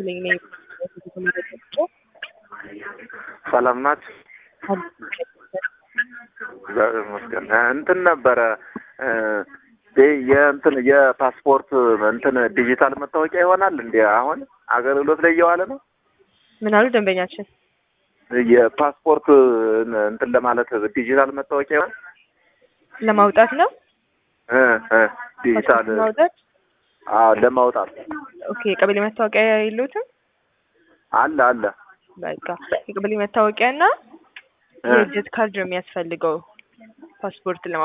ነኝ እኔ ሰላም ናችሁ? እግዚአብሔር ይመስገን። እንትን ነበረ የእንትን የፓስፖርት እንትን ዲጂታል መታወቂያ ይሆናል እንዲ አሁን አገልግሎት ላይ እየዋለ ነው። ምን አሉ ደንበኛችን? የፓስፖርት እንትን ለማለት ዲጂታል መታወቂያ ይሆን ለማውጣት ነው እ እ ዲጂታል ለማውጣት አዎ ለማውጣት ኦኬ። የቀበሌ መታወቂያ የለዎትም? አለ አለ በቃ የቀበሌ መታወቂያ እና የልደት ካርድ ነው የሚያስፈልገው ፓስፖርት ለማ